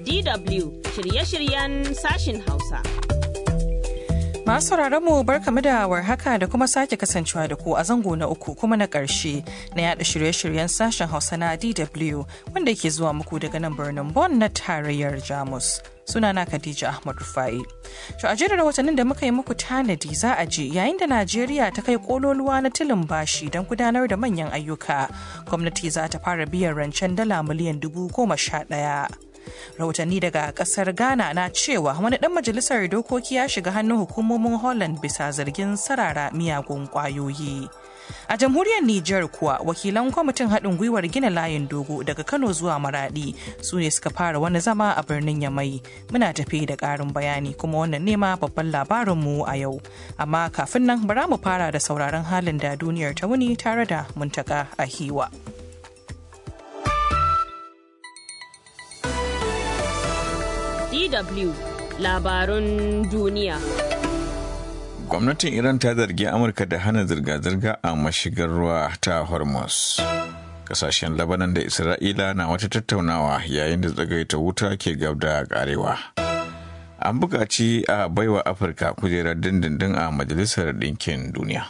DW shirye-shiryen sashin Hausa. Masu mu barkamu da warhaka da kuma sake kasancewa da ku a zango na uku kuma na ƙarshe na yada shirye-shiryen sashen Hausa na DW wanda ke zuwa muku daga nan birnin Bonn na tarayyar Jamus. Sunana Khadija Ahmad Rufai. To a jerin rahotannin da muka yi muku tanadi za a je yayin da Najeriya ta kai kololuwa na tilin bashi don gudanar da manyan ayyuka. Gwamnati za ta fara biyan rancen dala miliyan dubu goma sha ɗaya. rahotanni daga kasar ghana na cewa wani dan majalisar dokoki ya shiga hannun hukumomin holland bisa zargin sarara miyagun kwayoyi a jamhuriyar niger kuwa wakilan kwamitin haɗin gwiwar gina layin dogo daga kano zuwa maradi su ne suka fara wani zama a birnin yamai muna tafi da ƙarin bayani kuma wannan nema babban labarinmu a yau amma kafin nan bara mu fara da sauraron halin da duniyar ta wuni tare da muntaka a hiwa. DW labarun duniya. Gwamnatin Iran ta zargi Amurka da hana zirga-zirga a mashigar ruwa ta Hormuz. Kasashen Labanan da Isra'ila na wata tattaunawa yayin da tsagaita wuta ke gab da karewa. An buƙaci a baiwa Afirka kujerar dindindin a Majalisar Ɗinkin Duniya.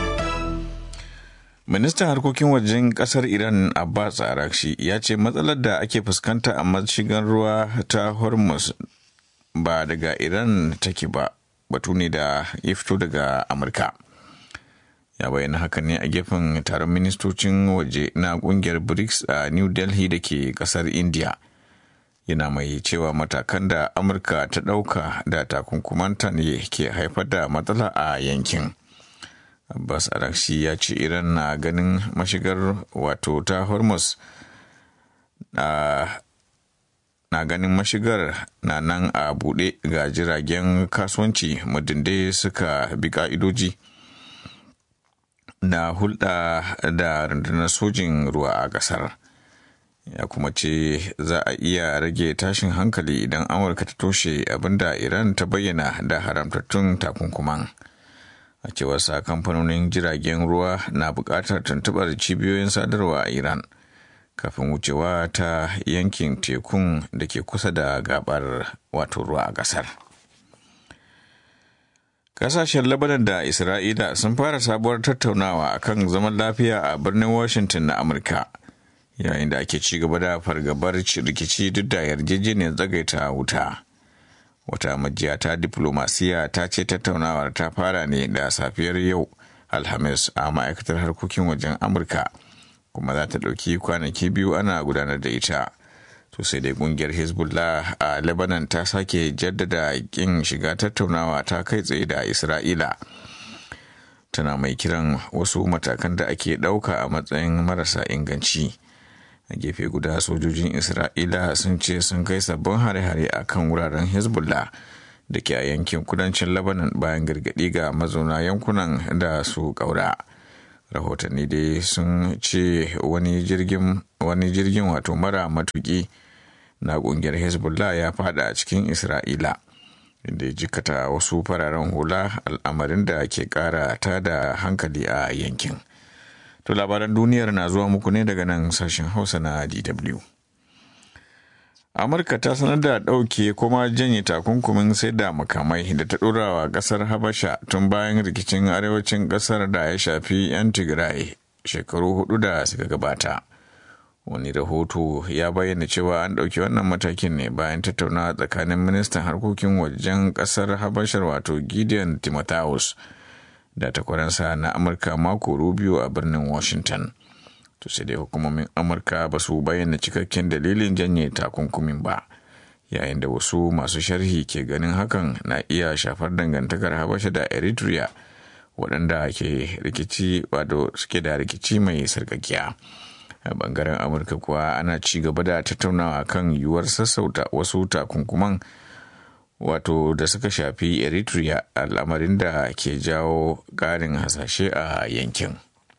Ministan harkokin wajen kasar Iran Abbas Arakshi ya ce matsalar da ake fuskanta a mashigan ruwa ta Hormuz ba daga Iran take ba batu ne da ya fito daga Amurka. Ya bayyana haka ne a gefen taron ministocin waje na kungiyar BRICS a New Delhi da ke kasar India. Yana mai cewa matakan da Amurka ta ɗauka da takunkumanta ne ke haifar da matsala a yankin. Abbas Arakshi ya ce Iran na ganin mashigar wato ta Hormuz na, na ganin mashigar na nan a buɗe ga jiragen kasuwanci muddin suka bi ka'idoji na hulɗa da rundunar sojin ruwa a ƙasar. Ya kuma ce za a iya rage tashin hankali idan Amurka ta toshe abinda Iran ta bayyana da haramtattun takunkuman. a cewar sa kamfanonin jiragen ruwa na buƙatar tuntuɓar cibiyoyin sadarwa a iran kafin wucewa ta yankin tekun da ke kusa da gabar wato ruwa a ƙasar ƙasashen labanan da isra'ila sun fara sabuwar tattaunawa akan zaman lafiya a birnin washington na amurka yayin da ake ci gaba da fargabar rikici duk da yarjejeniyar tsagaita wuta wata majiya ta diplomasiya ta ce tattaunawar ta fara ne da safiyar yau alhamis a ma'aikatar harkokin wajen amurka kuma za ta ɗauki kwanaki biyu ana gudanar da ita to sai dai kungiyar hezbollah a lebanon ta sake jaddada kin shiga tattaunawa ta kai tsaye da isra'ila tana mai kiran wasu matakan da ake ɗauka a matsayin marasa inganci a gefe guda sojojin isra'ila sun ce sun kai sabbin hare-hare a kan wuraren hezbollah da ke a yankin kudancin lebanon bayan gargaɗi ga mazauna yankunan da su ƙaura rahotanni dai sun ce wani jirgin wani jirgin wato mara matuki na ƙungiyar hezbollah ya fada a cikin isra'ila inda ya jikata wasu fararen hula al'amarin da ke ƙara tada hankali a yankin. To labaran duniyar na zuwa muku ne daga nan sashen Hausa na DW. Amurka ta sanar da ɗauke kuma janye takunkumin sai da makamai da ta ɗora wa ƙasar Habasha tun bayan rikicin arewacin ƙasar da ya shafi 'yan Tigray shekaru hudu da suka gabata. Wani rahoto ya bayyana cewa an ɗauki wannan matakin ne bayan tattaunawa tsakanin ministan harkokin wajen ƙasar Habashar wato Gideon Timotheus. da takwaransa na amurka mako rubio a birnin washington to sai dai hukumomin amurka ba su bayyana cikakken dalilin janye takunkumin ba yayin da wasu masu sharhi ke ganin hakan na iya shafar dangantakar habasha da eritrea waɗanda ke rikici wato suke da rikici mai sarkakiya a bangaren amurka kuwa ana ci gaba da tattaunawa kan yiwuwar sassauta wasu takunkuman wato da suka shafi eritrea al'amarin da ke jawo ƙarin hasashe a yankin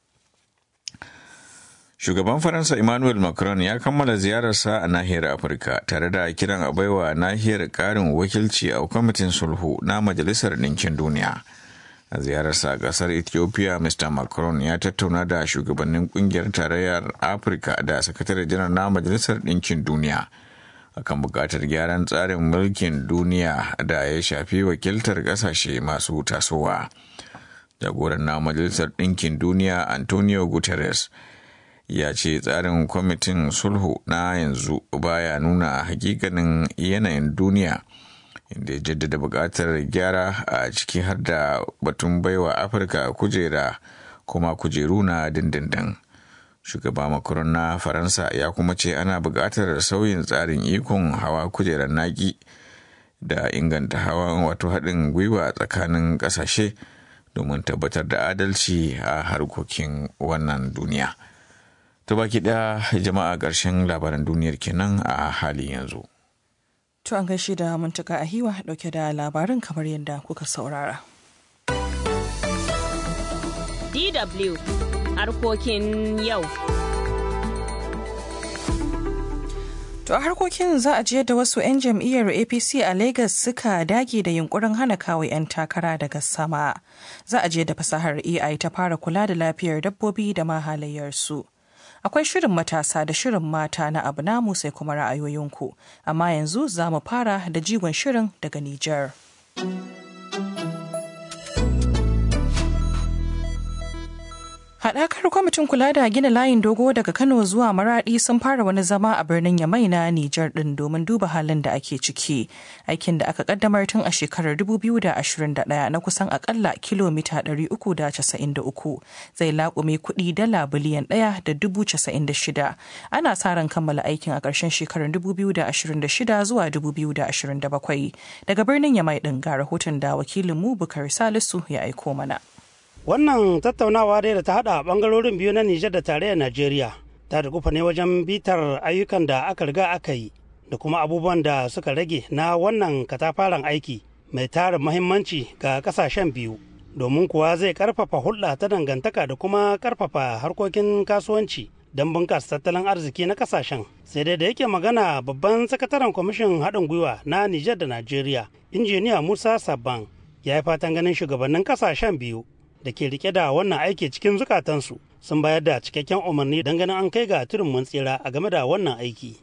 shugaban faransa emmanuel macron ya kammala ziyararsa a nahiyar afirka tare da kiran a baiwa nahiyar ƙarin wakilci a kwamitin sulhu na majalisar ɗinkin duniya a ziyararsa a ƙasar ethiopia mr macron ya tattauna da shugabannin ƙungiyar tarayyar afirka da sakatare janar na majalisar ɗinkin duniya akan buƙatar gyaran tsarin mulkin duniya da ya shafi wakiltar ƙasashe masu tasowa. Jagoran na Majalisar Ɗinkin Duniya Antonio Guterres ya ce tsarin kwamitin sulhu na yanzu baya nuna hakikanin yanayin duniya inda ya jaddada buƙatar gyara a ciki har da batun baiwa afirka kujera kuma kujeru na dindindin shugaba macron na faransa ya kuma ce ana buƙatar sauyin tsarin ikon hawa kujerar naki da inganta hawan wato haɗin gwiwa tsakanin ƙasashe domin tabbatar da adalci a harkokin wannan duniya. ta baki ɗaya jama'a ƙarshen labaran duniyar kenan a halin yanzu. To an gaishe da muntaka a hiwa ɗauke da labarin kamar yadda kuka saurara. DW harkokin yau. To a harkokin za a je da wasu 'yan jam'iyyar APC a Legas suka dage da yunkurin hana kawo 'yan takara daga sama. Za a je da fasahar AI ta fara kula da lafiyar dabbobi da ma halayyarsu. akwai shirin matasa da shirin mata na abu namu sai kuma ra'ayoyinku amma yanzu za mu fara da jigon shirin daga Nijar. Haɗakar kwamitin kula da gina layin dogo daga Kano zuwa Maraɗi sun fara wani zama a birnin Yamai na Nijar ɗin domin duba halin da ake ciki. Aikin da aka kaddamar tun a shekarar 2021 na kusan akalla kilomita 393 zai laƙume kuɗi dala biliyan ɗaya da dubu casa'in da shida. Ana sa ran kammala aikin a ƙarshen shekarar 2026 zuwa 2027. Daga birnin Yamai ɗin ga rahoton da wakilinmu Bukar Salisu ya aiko mana. Wannan tattaunawa dai da ta haɗa ɓangarorin biyu na Nijar da tarayyar Najeriya ta dukufa ne wajen bitar ayyukan da aka riga aka yi da kuma abubuwan da suka rage na wannan katafaren aiki mai tarin mahimmanci ga ƙasashen biyu domin kuwa zai ƙarfafa hulɗa ta dangantaka da kuma ƙarfafa harkokin kasuwanci don bunƙasa tattalin arziki na ƙasashen sai dai da yake magana babban sakataren kwamishin haɗin gwiwa na Nijar da Najeriya injiniya Musa Sabban ya yi fatan ganin shugabannin ƙasashen biyu da ke rike da wannan aiki cikin zukatansu sun bayar da cikakken umarni don ganin an kai ga tudun mun tsira a game da wannan aiki.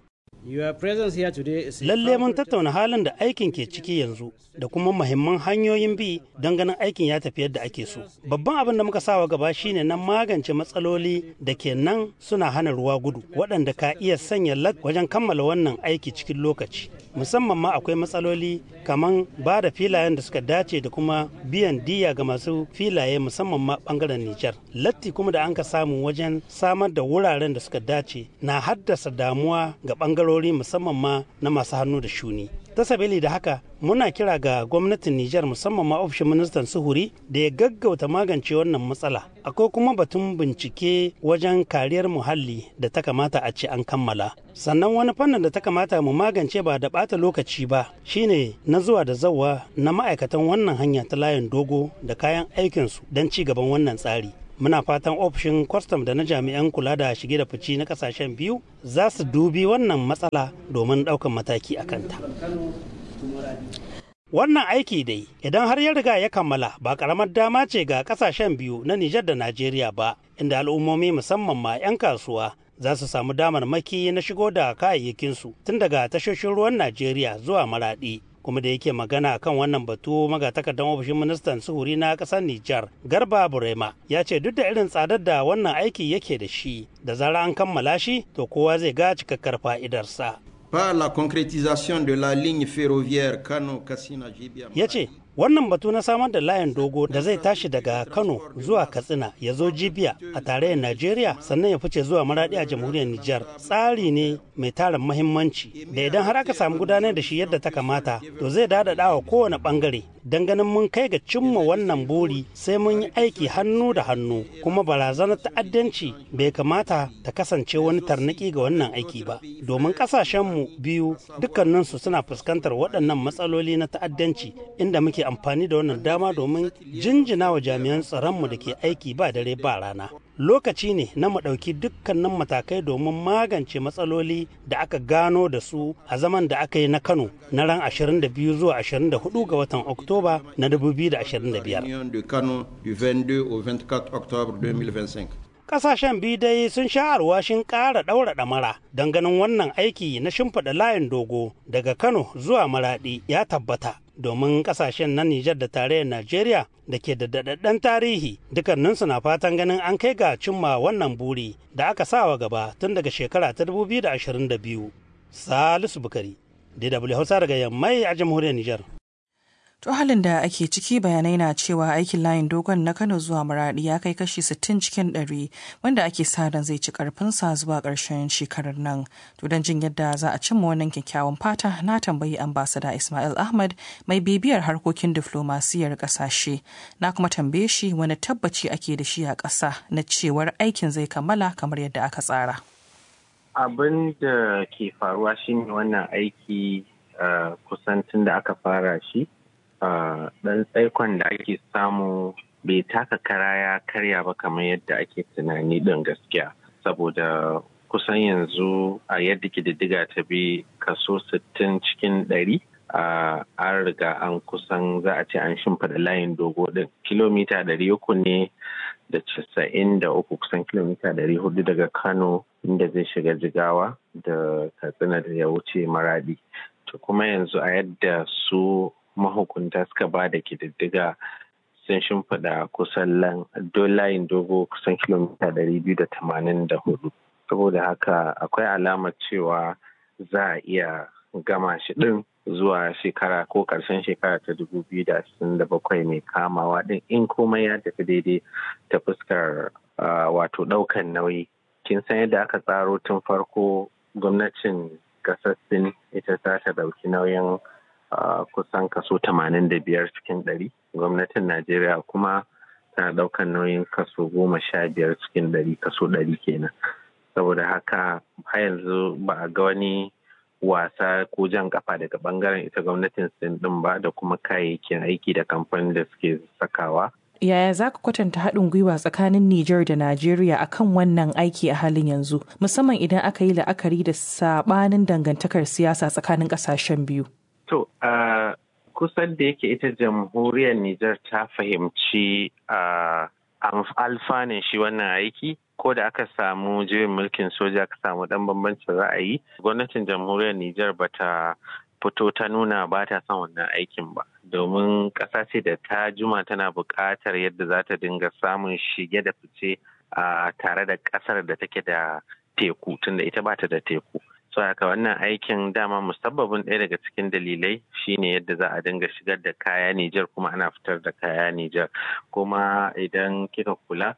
Lalle mun tattauna halin da aikin ke ciki yanzu da kuma mahimman hanyoyin bi don ganin aikin ya tafi yadda ake so. Babban abin da muka sawa gaba shine na magance matsaloli da ke nan suna hana ruwa gudu waɗanda ka iya sanya lat wajen kammala wannan aiki cikin lokaci. Musamman ma akwai matsaloli kamar ba da filayen da suka dace da kuma biyan diya ga masu filaye musamman ma bangaren Nijar. Latti kuma da an ka samu wajen samar da wuraren da suka dace na haddasa damuwa ga bangarori musamman ma na masu hannu da shuni. ta sabili da haka muna kira ga gwamnatin Nijar musamman ma ofishin ministan suhuri da ya gaggauta magance wannan matsala. Akwai kuma batun bincike wajen kariyar muhalli da ta kamata a ce an kammala. Sannan wani fannin da ta kamata mu magance ba da ɓata lokaci ba shine na zuwa da zawa na ma'aikatan wannan hanya ta layin dogo da kayan aikinsu don ci gaban wannan tsari. muna fatan ofishin kwastam da na jami'an kula da shige da fici na kasashen biyu za su dubi wannan matsala domin ɗaukan mataki a kanta wannan aiki dai idan har ya riga ya kammala ba karamar dama ce ga kasashen biyu na nijar da najeriya ba inda al'ummomi musamman ma 'yan kasuwa za su samu damar maki na shigo da kayayyakinsu tun daga tashoshin ruwan najeriya zuwa maraɗi kuma da yake magana kan wannan batu magatakardar ofishin ministan suhuri na kasar Nijar Garba Burema ya ce duk da irin tsadar da wannan aiki yake da shi da zara an kammala shi to kowa zai ga cikakkar fa'idarsa. Par la concrétisation de la ligne ferroviaire Kano Katsina Jibia. Ya ce wannan batu na samar da layin dogo da zai tashi daga kano zuwa katsina ya zo jibiya a tarayyar najeriya sannan ya fice zuwa maradi a jamhuriyar nijar tsari ne mai tarin mahimmanci da idan har aka samu gudanar da shi yadda ta kamata to zai daɗaɗa wa kowane ɓangare don ganin mun kai ga cimma wannan buri sai mun yi aiki hannu da hannu kuma barazanar ta'addanci bai kamata ta kasance wani tarnaki ga wannan aiki ba domin ƙasashenmu biyu dukkaninsu suna fuskantar waɗannan matsaloli na ta'addanci inda muke amfani da wannan dama domin jinjina wa jami'an tsaronmu da ke aiki ba dare ba rana lokaci ne na mu ɗauki dukkanin matakai domin magance matsaloli da aka gano da su a zaman da aka yi na kano na ran 22 zuwa 24 ga watan oktoba na 2025 Ƙasashen biyu dai sun sha alwashin ƙara ɗaura ɗamara don ganin wannan aiki na shimfiɗa layin dogo daga Kano zuwa Maraɗi ya tabbata. Domin ƙasashen na Nijar da tarayyar Najeriya da ke da daɗaɗɗen tarihi dukkaninsu na fatan ganin an kai ga cimma wannan buri da aka sawa gaba tun daga shekara ta 2022. Salisu Bukari, DW Hausa daga Yammai a jamhuriyar Nijar. To halin da ake ciki bayanai na cewa aikin layin dogon na Kano zuwa Maradi ya kai kashi 60 cikin 100 wanda ake sa ran zai ci karfinsa zuwa ƙarshen shekarar nan. To don jin yadda za a cimma wannan kyakkyawan fata na tambayi ambasada Ismail Ahmad mai bibiyar harkokin diflomasiyar ƙasashe. Na kuma tambaye shi wani tabbaci ake da shi a ƙasa na cewar aikin zai kammala kamar yadda aka tsara. Abin da ke faruwa shine wannan aiki kusan tun da aka fara shi. ɗan tsaikon da ake samu bai taka kara ya karya ba kamar yadda ake tunani ɗin gaskiya saboda kusan yanzu a yadda kididdiga ta bi kaso 60 cikin ɗari an riga an kusan za a ce an shimfiɗa layin dogo ɗin kilomita ɗari uku ne da casa'in da uku kusan kilomita ɗari hudu daga kano inda zai shiga jigawa da katsina da ya wuce maradi to kuma yanzu a yadda su mahukunta suka ba da kididdiga sun shimfiɗa kusan layin dogo kusan kilomita ɗari biyu da tamanin da hudu saboda haka akwai alamar cewa za a iya gama shi ɗin zuwa shekara ko ƙarshen shekara ta dubu biyu da ashirin da bakwai mai kamawa ɗin in komai ya tafi daidai ta fuskar wato ɗaukan nauyi kin san yadda aka tsaro tun farko gwamnatin ƙasar sin ita za ta ɗauki nauyin Uh, kusan kaso 85 cikin ɗari gwamnatin najeriya kuma tana ɗaukar nauyin kaso goma sha biyar cikin ɗari kaso ɗari kenan saboda haka har yanzu ba a ga wani wasa ko jan kafa daga bangaren ita gwamnatin sin ɗin ba da kuma kayayyakin aiki da kamfanin da suke sakawa Yaya za ka kwatanta haɗin gwiwa tsakanin Nijar da Najeriya akan wannan aiki a halin yanzu, musamman idan aka yi la'akari da saɓanin dangantakar siyasa tsakanin ƙasashen biyu? To, uh, kusan da yake ita jamhuriyar Nijar ta fahimci uh, alfanun shi wannan aiki, ko da aka samu juyin mulkin soja aka samu ɗan bambancin ra'ayi, gwamnatin jamhuriyar Nijar ba ta fito ta nuna ba ta son wannan aikin ba. Domin ƙasa ce da ta juma tana buƙatar yadda za ta dinga samun shige da fice uh, tare da ƙasar da take da teku, tunda ita ba ta da teku. so haka wannan aikin dama musabbabin ɗaya daga cikin dalilai shine yadda za a dinga shigar da kaya Nijar kuma ana fitar da kaya Nijar kuma idan kika kula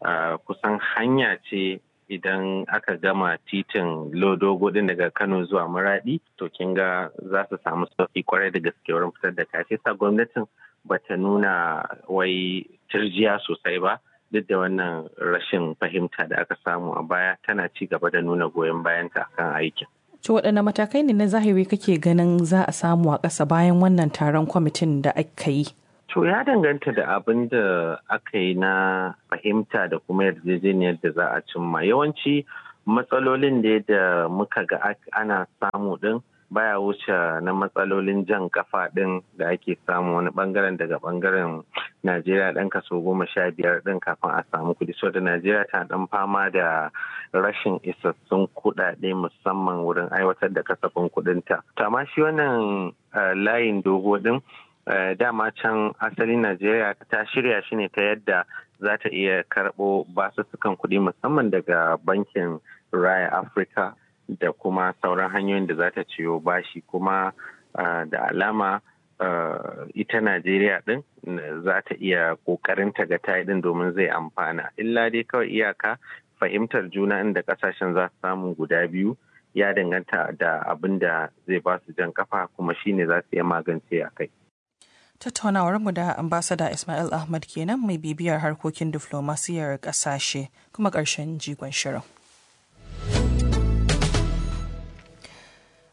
kusan hanya ce idan aka gama titin lodogo din daga Kano zuwa Maradi to kin ga za su samu sauki kwarai da gaske wurin fitar da kaya sa gwamnatin bata nuna wai turjiya sosai ba duk da wannan rashin fahimta da aka samu a baya tana ci gaba da nuna goyon bayanta kan aikin. To waɗanne matakai ne na zahiri kake ganin za a samu a ƙasa bayan wannan taron kwamitin da aka yi? To ya danganta da abin da aka yi na fahimta da kuma yarjejeniyar da za a cimma. Yawanci matsalolin da da muka ga ana samu ɗin baya wuce na matsalolin jan kafa ɗin da ake samu wani bangaren daga bangaren Najeriya ɗan kaso goma sha biyar ɗin kafin a samu kuɗi. So da Najeriya ta ɗan fama da rashin isassun kuɗaɗe musamman wurin aiwatar da kasafin kuɗinta. To amma shi wannan layin dogo ɗin dama can asalin Najeriya ta shirya shi ne ta yadda za ta iya karɓo basussukan kuɗi musamman daga bankin Raya Africa da kuma sauran hanyoyin da za ta ciyo bashi kuma da alama ita Najeriya din za ta iya kokarin ta ga ta din domin zai amfana. Illa dai kawai iyaka fahimtar juna inda kasashen za su samu guda biyu ya danganta da abin da zai ba su jan kafa kuma shine za su iya magance a kai. Tattaunawarmu da ambasada Ismail Ahmad kenan mai bibiyar harkokin diflomasiyar ƙasashe kuma ƙarshen jigon shirin.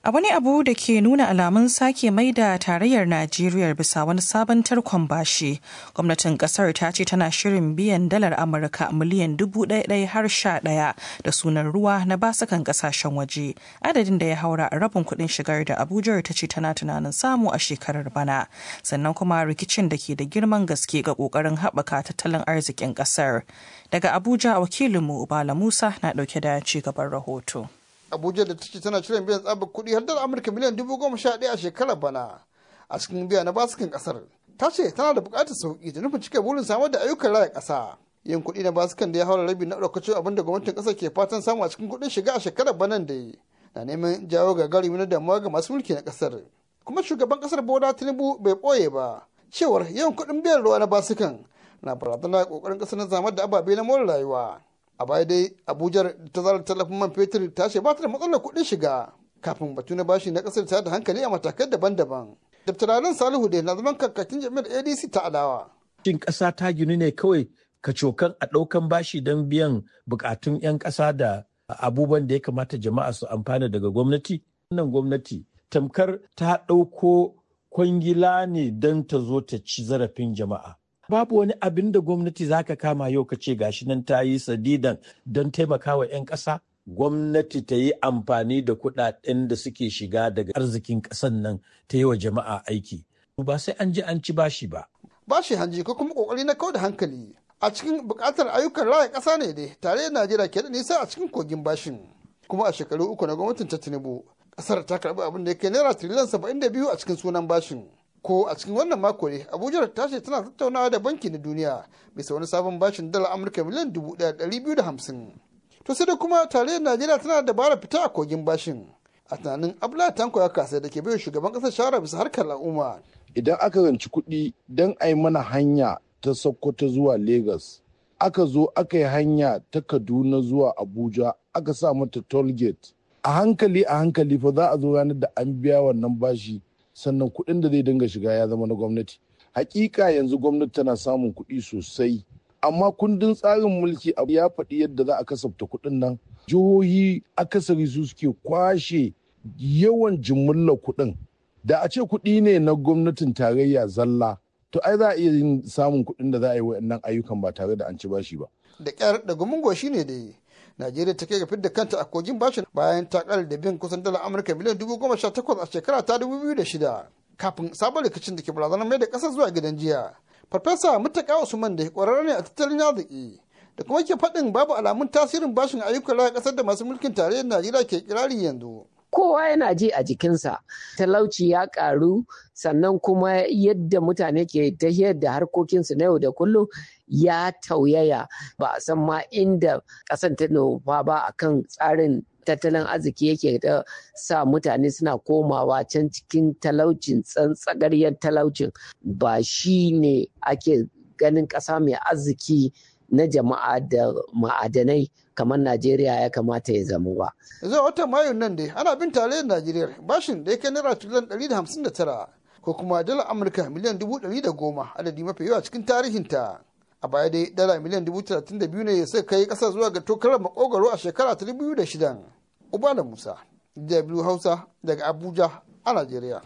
A wani abu da ke nuna alamun sake mai da tarayyar Najeriya bisa wani sabon tarkon bashi, gwamnatin kasar ta ce tana shirin biyan dalar Amurka miliyan dubu ɗaya har sha ɗaya da sunan ruwa na basukan kasashen waje, adadin da ya haura a rabin kuɗin shigar da Abuja ta ce tana tunanin samu a shekarar bana. Sannan kuma rikicin da ke da girman gaske ga ƙoƙarin haɓaka tattalin arzikin ƙasar. Daga Abuja wakilinmu Bala Musa na ɗauke da ci gaban rahoto. abuja da ta ce tana shirin biyan tsabar kuɗi har dala amurka miliyan dubu goma sha ɗaya a shekarar bana a cikin biya na basukan ƙasar ta ce tana da buƙatar sauƙi da nufin cika burin samar da ayyukan raya ƙasa yin kuɗi na basukan da ya haura rabi na ɗaukacin abin da gwamnatin ƙasar ke fatan samu a cikin kuɗin shiga a shekarar banan da yi na neman jawo gagarumi na damuwa ga masu mulki na ƙasar kuma shugaban ƙasar bola tinubu bai ɓoye ba cewar yawan kuɗin biyan ruwa na basukan na barazana ƙoƙarin ƙasar na zamar da ababe na more rayuwa a baya dai abuja ta zara tallafin man fetur ta ce ba ta da matsalar kuɗin shiga kafin batu na bashi na ƙasar ta da hankali a matakai daban-daban daftararen salihu da na zaman kakakin jami'ar adc ta adawa shin ƙasa ta ginu ne kawai ka cokan a ɗaukan bashi don biyan buƙatun 'yan ƙasa da abubuwan da ya kamata jama'a su amfana daga gwamnati wannan gwamnati tamkar ta ɗauko kwangila ne don ta zo ta ci zarafin jama'a babu wani abin da gwamnati za ka kama yau ka ce gashi nan ta yi sadidan don taimakawa 'yan ƙasa gwamnati ta yi amfani da kuɗaɗen da suke shiga daga arzikin ƙasan nan ta yi wa jama'a aiki ba sai an ji an ci bashi ba bashi hanji ko kuma kokari na kau da hankali a cikin buƙatar ayyukan raya ƙasa ne dai tare da najeriya ke da nisa a cikin kogin bashin kuma a shekaru uku na gwamnatin ta tinubu ƙasar ta karɓi abin da ya kai naira tiriliyan saba'in da biyu a cikin sunan bashin ko a cikin wannan mako ne abuja ta ce tana tattaunawa da banki na duniya bisa wani sabon bashin dala amurka miliyan dubu ɗaya ɗari biyu da hamsin to sai da kuma tarayyar najeriya tana da dabara fita a kogin bashin a tunanin abdullahi tanko ya kasa da ke bai shugaban ƙasar shawara bisa harkar al'umma idan aka ranci kuɗi don a yi mana hanya ta sokoto zuwa lagos aka zo aka yi hanya ta kaduna zuwa abuja aka sa mata toll gate a hankali a hankali fa za a zo ranar da an biya wannan bashi sannan kuɗin da zai dinga shiga ya zama na gwamnati hakika yanzu gwamnati tana samun kuɗi sosai amma kundin tsarin mulki ya faɗi yadda za a kasafta kuɗin nan jihohi akasari su suke kwashe yawan jimillar kuɗin da a ce kuɗi ne na gwamnatin tarayya zalla to ai za a iya yin samun kuɗin da za a yi wa'annan ayyukan ba tare da an ci bashi ba da ƙyar da gumin goshi ne da yi Najeriya ta kai ga fidda kanta a kogin bashin bayan ta kara da bin kusan dala Amurka miliyan dubu goma sha takwas a shekara ta dubu biyu da shida kafin sabon rikicin da ke barazanar mai da ƙasar zuwa gidan jiya. Farfesa Mutaka Usman da ƙwararre ne a tattalin arziki da kuma ke faɗin babu alamun tasirin bashin ayyukan raya ƙasar da masu mulkin tarayyar Najeriya ke kirari yanzu. kowa yana ji a jikinsa talauci ya karu sannan kuma yadda mutane ke tafiyar da harkokinsu na yau da kullum ya tauyaya ba a san ma inda ƙasan ta nufa ba a kan tsarin tattalin arziki yake da sa mutane suna komawa can cikin talaucin tsantsagariyar talaucin ba shi ne ake ganin ƙasa mai arziki na jama'a da ma'adanai kamar Najeriya ya kamata ya zama ba. Zuwa watan Mayu nan dai ana bin tarayyar Najeriya bashin da ya kai naira triliyan ɗari da hamsin da tara ko kuma dala Amurka miliyan dubu ɗari da goma adadi mafi yawa cikin tarihinta. A baya dai dala miliyan dubu talatin da biyu ne suka kai ƙasa zuwa ga tokarar makogaro a shekara ta dubu da shidan. Ubala Musa, DW Hausa daga Abuja a Najeriya.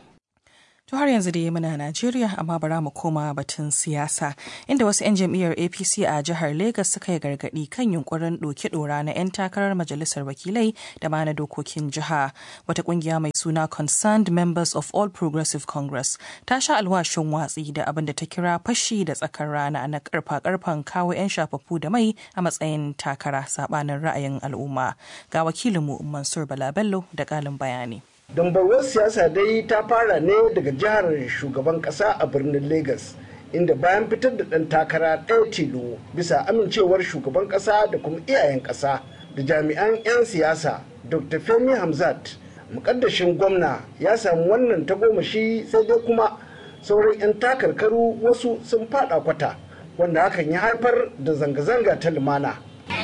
To har yanzu dai muna Najeriya amma bara mu koma batun siyasa inda wasu 'yan jam'iyyar APC a jihar Legas suka yi gargadi kan yunkurin ɗoki ɗora na 'yan takarar majalisar wakilai da ma na dokokin jiha. Wata kungiya mai suna Concerned Members of All Progressive Congress ta sha alwashin watsi da abin da ta kira fashi da tsakar rana na karfa karfan kawo 'yan shafafu da mai a matsayin takara sabanin ra'ayin al'umma. Ga wakilinmu Mansur Bala Bello da ƙalin bayani. dambarwar siyasa dai ta fara ne daga jihar shugaban kasa a birnin lagos inda bayan fitar da ɗan takara ɗaya tilo bisa amincewar shugaban kasa da kuma iyayen kasa da jami'an 'yan siyasa dr femi hamzat mukaddashin gwamna ya samu wannan tagomashi sai dai kuma sauran 'yan takarkaru wasu sun fada kwata wanda hakan ya haifar da zanga-zanga ta lumana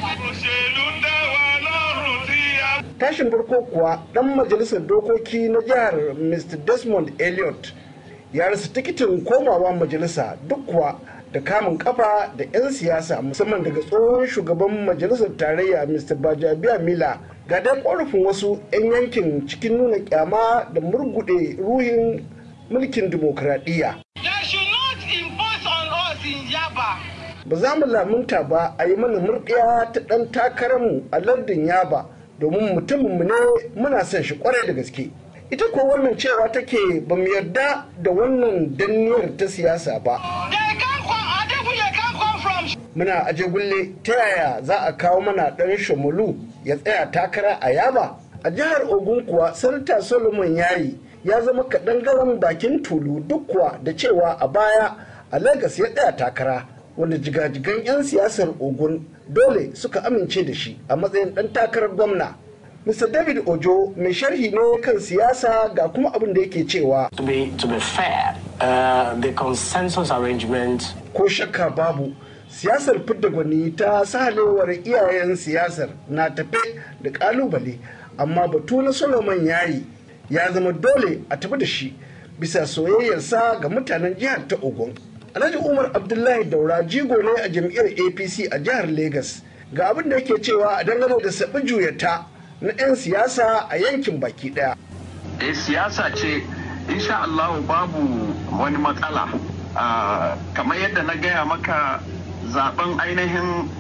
tashin farko kuwa dan majalisar dokoki na jihar mr desmond elliot ya rasa tikitin komawa majalisa duk kuwa da kamun kafa da 'yan siyasa musamman daga tsohon shugaban majalisar tarayya mr bajabiya mila ga dai ƙorafin wasu 'yan yankin cikin nuna kyama da murgude ruhin mulkin dimokuraɗiyya. Ba za mu lamunta ba a yi mana murɗiya ta ɗan takararmu a lardin Yaba domin mutuminmu ne muna son shi kwarai da gaske. Ita ko wannan cewa take ba mu yarda da wannan danniyar ta siyasa ba. Muna aje gulle ta yaya za a kawo mana ɗan shamulu ya tsaya takara a Yaba? A jihar Ogun kuwa Sanata Solomon Yayi ya zama kaɗan garan bakin tulu duk kuwa da cewa a baya a Lagos ya tsaya takara wanda jigajigan 'yan siyasar Ogun dole suka amince da shi a matsayin ɗan takarar gwamna. Mr. David Ojo mai sharhi ne kan siyasa ga kuma abin da yake cewa. To be, to be fair, uh, the consensus arrangement. Ko shakka babu, siyasar fidda gwani ta sahalewar iyayen siyasar na tafe da kalubale, amma batu na Solomon yayi ya zama dole a tafi da shi bisa soyayyarsa ga mutanen jihar ta Ogun. Alhaji Umar Abdullahi Daura jigo ne a jam'iyyar APC a jihar Legas. Ga abin da yake cewa a dangane da saɓi juyata na 'yan siyasa a yankin baki daya. Eh siyasa ce insha Allah babu wani matsala kamar yadda na gaya maka zaben ainihin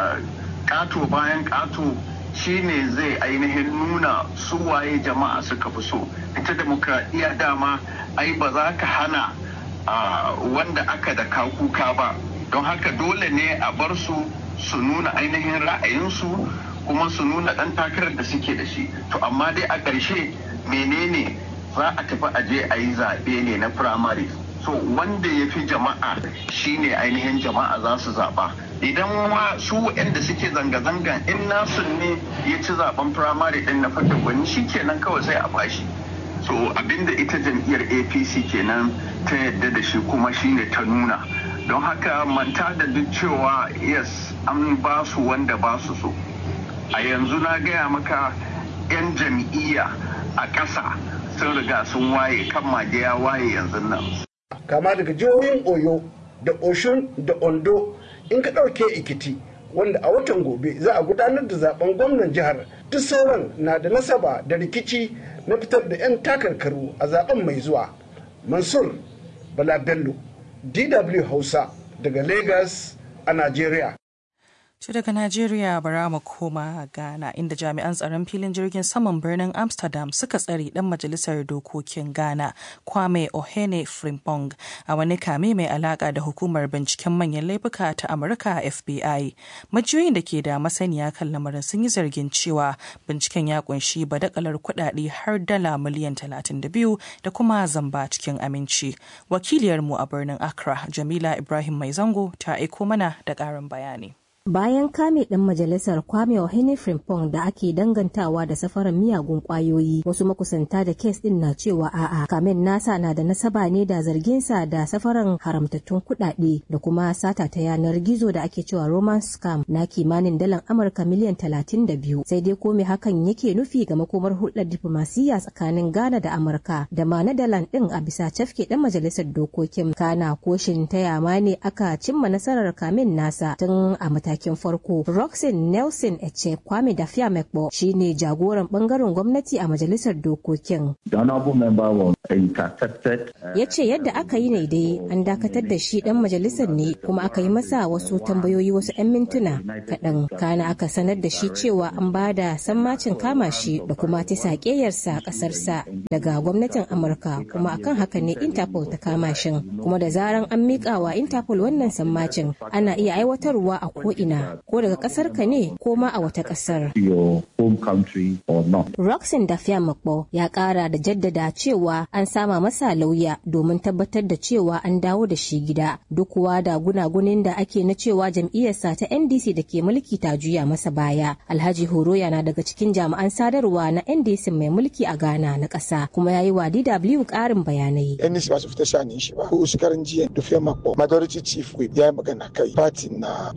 kato bayan kato shine zai ainihin nuna suwaye jama'a suka fi so ita demokradiyya dama ai ba za ka hana wanda aka da kuka ba don haka dole ne a bar su su nuna ainihin ra'ayinsu kuma su nuna ɗan takarar da suke da shi to amma dai a ƙarshe menene za a tafi aje a yi zaɓe ne na firamare so wanda ya fi jama'a shine ainihin jama'a za su zaɓa idan ma su waɗanda suke zanga-zangan in nasu ne ya ci zaɓen firamare ɗin na fata gwani shi kenan kawai sai a bashi so abinda ita jam'iyyar apc kenan ta yadda da shi kuma shine ta nuna don haka manta da duk cewa yes an ba su wanda ba su so a yanzu na gaya maka 'yan jam'iyya a ƙasa sun riga sun waye kan mage ya waye yanzu nan. kama daga jihohin oyo da oshun da ondo in ka ɗauke ikiti wanda a watan gobe za a gudanar da zaben gwamnan jihar duk sauran na da nasaba da rikici na fitar da 'yan takarkaru a zaben mai zuwa mansur bala bello dw hausa daga lagos a nigeria To daga Najeriya bara mu koma Ghana inda jami'an tsaron filin jirgin saman birnin Amsterdam suka tsare dan majalisar dokokin Ghana Kwame Ohene Frimpong a wani kame mai alaka da hukumar binciken manyan laifuka ta Amurka FBI. Majiyoyin da ke da masaniya kan lamarin sun yi zargin cewa binciken ya kunshi badakalar kuɗaɗe har dala miliyan 32 da kuma zamba cikin aminci. Wakiliyarmu a birnin Accra Jamila Ibrahim Mai Zango ta aiko mana da ƙarin bayani. bayan kame ɗan majalisar kwame Ohene Frimpong da ake dangantawa da safaran miyagun kwayoyi wasu makusanta da kes ɗin na cewa a'a kamen nasa na da nasaba ne da zarginsa da safaran haramtattun kuɗaɗe da kuma sata ta yanar gizo da ake cewa roman scam na kimanin dalan amurka miliyan talatin da biyu sai dai ko me hakan yake nufi ga makomar hulɗar diflomasiyya tsakanin ghana da amurka da ma na dalan ɗin a bisa cafke ɗan majalisar dokokin kana koshin ta yama ne aka cimma nasarar kamen nasa tun a matakin matakin farko roxin nelson eche kwame da fiamekpo shine jagoran bangaren gwamnati a majalisar dokokin ya ce yadda aka yi ne dai an dakatar da shi dan majalisar ne kuma aka yi masa wasu tambayoyi wasu 'yan mintuna kaɗan kana aka sanar da shi cewa an ba da sammacin kama shi da kuma ta saƙeyarsa ƙasarsa daga gwamnatin amurka kuma akan haka ne interpol ta kama shi kuma da zaran an miƙa wa interpol wannan sammacin ana iya aiwatarwa a ko'ina ina ko daga kasar ka ne ko ma a wata kasar. Roxin da Makbo ya kara da jaddada cewa an sama masa lauya domin tabbatar da cewa an dawo da shi gida duk kuwa da gunagunin da ake na cewa jam'iyyarsa ta NDC da ke mulki ta juya masa baya. Alhaji Horoya na daga cikin jami'an sadarwa na NDC mai mulki a Ghana na ƙasa kuma ya yi wa DW ƙarin bayanai. NDC ba su fita shanin shi ba. Ko shekaran jiya da Makbo majority chief whip ya yi magana kai party na da government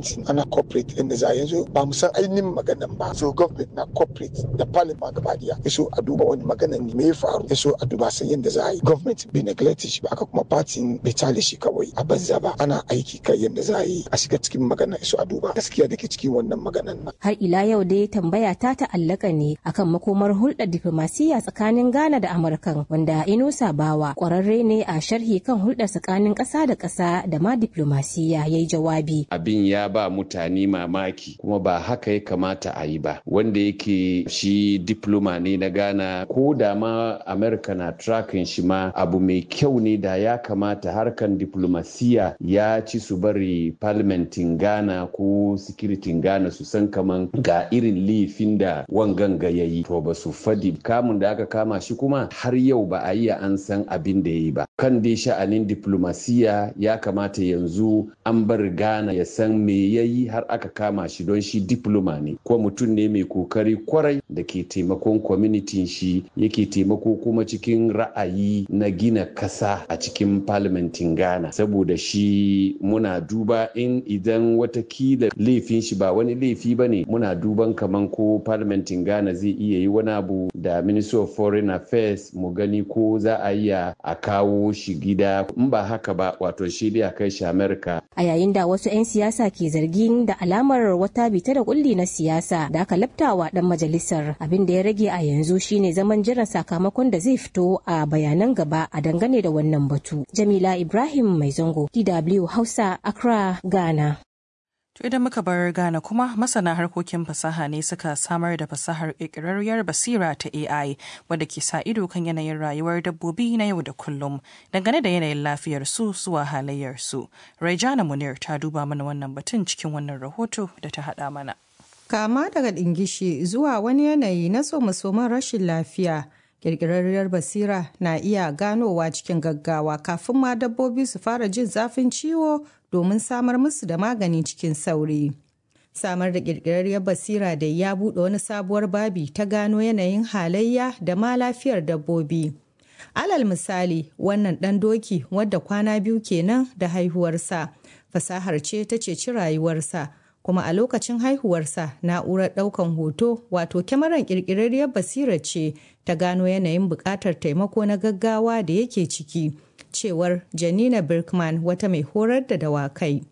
government ana corporate inda za yanzu ba mu san ainihin maganan ba so government na corporate da parliament gaba daya yaso a duba wani magana ne me ya faru yaso a duba san yadda za a yi government bai neglect shi ba aka kuma party bai tale shi kawai a banza ba ana aiki kai yadda za a yi a shiga cikin magana yaso a duba gaskiya da ke cikin wannan maganan nan har ila yau dai tambaya ta ta'allaka ne akan makomar hulɗar diflomasiyya tsakanin Ghana da Amurkan wanda Inusa Bawa kwararre ne a sharhi kan hulɗar tsakanin ƙasa da ƙasa da ma diflomasiyya ya yi jawabi. Abin ya ba mutane mamaki kuma ba haka ya kamata a yi ba. Wanda yake shi diploma ne na Ghana ko da ma Amerika na tracking shi ma abu mai kyau ne da ya kamata harkan diflomasiyya ya ci su bari parliamentin Ghana ko sikiritin Ghana su san kaman ga irin laifin da wangan ga yayi to ba su fadi kamun da aka kama shi kuma har yau ba a yi an san abin da ya yi ba. Kan dai sha'anin diplomasiya ya kamata yanzu an bar Ghana ya san me ya yi har aka kama shi don shi diploma ne ko mutum ne mai kokari kwarai da ke taimakon kwamitin shi yake taimako kuma cikin ra'ayi na gina kasa a cikin parliamentin Ghana saboda shi muna duba in idan watakila laifin shi ba wani laifi ba ne muna duban kaman ko parliamentin Ghana zai iya yi wani abu da Ministry of Foreign Affairs mu gani ko za a iya a kawo shi gida in ba haka ba wato shi dai a kai shi Amerika. A yayin da wasu 'yan siyasa ke zargin da alamar wata bita da kulli na siyasa da aka labtawa dan majalisar abin da ya rage a yanzu shine zaman jiran sakamakon da zai fito a bayanan gaba a dangane da wannan batu. Jamila Ibrahim Mai Zango, DW Hausa, Accra, Ghana. To idan muka bar Ghana kuma masana harkokin fasaha ne suka samar da fasahar ƙirƙirarriyar basira ta AI wadda ke sa ido kan yanayin rayuwar dabbobi na yau da kullum dangane da yanayin lafiyar su zuwa halayyar su. Raijana Munir ta duba mana wannan batun cikin wannan rahoto da ta haɗa mana. Kama daga ɗingishi zuwa wani yanayi na somasoman rashin lafiya. Ƙirƙirarriyar basira na iya ganowa cikin gaggawa kafin ma dabbobi su fara jin zafin ciwo domin samar musu da magani cikin sauri. Samar da ƙirƙirarriyar basira da ya buɗe wani sabuwar babi ta gano yanayin halayya da ma lafiyar dabbobi. Alal misali, wannan ɗan doki wadda kwana biyu kenan da haihuwarsa, fasahar ce ta ceci rayuwarsa. kuma a lokacin haihuwarsa na'urar ɗaukan hoto wato kyamarar ƙirƙirarriyar basira ce ta gano yanayin buƙatar taimako na gaggawa da yake ciki cewar janina birkman wata mai horar da dawakai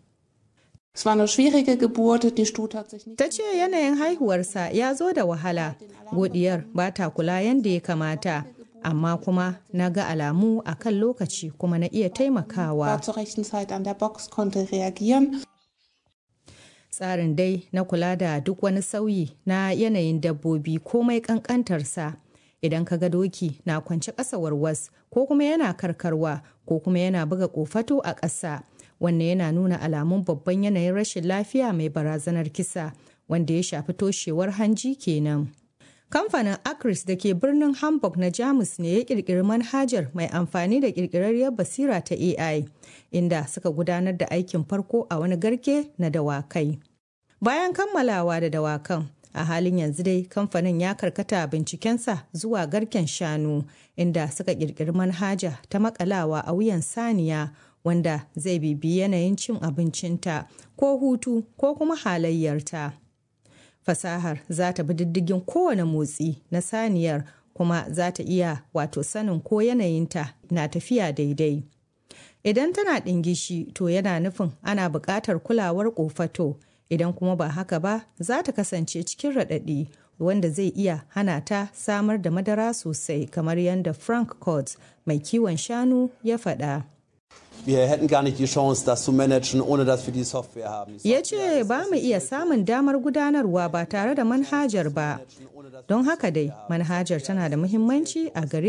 Ta ce yanayin haihuwarsa ya zo da wahala, godiyar ba ta kula yadda ya kamata, amma kuma na ga alamu a kan lokaci kuma na iya taimakawa. tsarin dai na kula da duk wani sauyi na yanayin dabbobi komai kankantarsa idan ka ga doki na kwance ƙasa warwas ko kuma yana karkarwa ko kuma yana buga kofato a ƙasa wannan yana nuna alamun babban yanayin rashin lafiya mai barazanar kisa wanda ya shafi toshewar hanji kenan. Kamfanin Acris da ke birnin Hamburg na Jamus ne ya kirkiri manhajar mai amfani da kirkirarriyar basira ta AI, inda suka gudanar da aikin farko a wani garke na dawakai. Bayan kammalawa da dawakan, a halin yanzu dai kamfanin ya karkata bincikensa zuwa garken shanu, inda suka kirkiri manhaja ta makalawa a wuyan saniya wanda zai bibi yanayin cin abincinta ko hutu ko kuma halayyarta. fasahar za ta bi diddigin kowane motsi na saniyar kuma za ta iya wato sanin ko yanayinta na tafiya daidai. Idan tana ɗingishi to yana nufin ana buƙatar kulawar ƙofato idan kuma ba haka ba za ta kasance cikin raɗaɗi wanda zai iya hana ta samar da madara sosai kamar yadda Frank Coates mai kiwon shanu ya faɗa. wir hätten gar nicht die Chance, das zu managen, ohne dass wir die Software haben. Ya ce ba mu iya samun damar gudanarwa ba tare da manhajar ba. Don haka dai, manhajar tana da muhimmanci a gare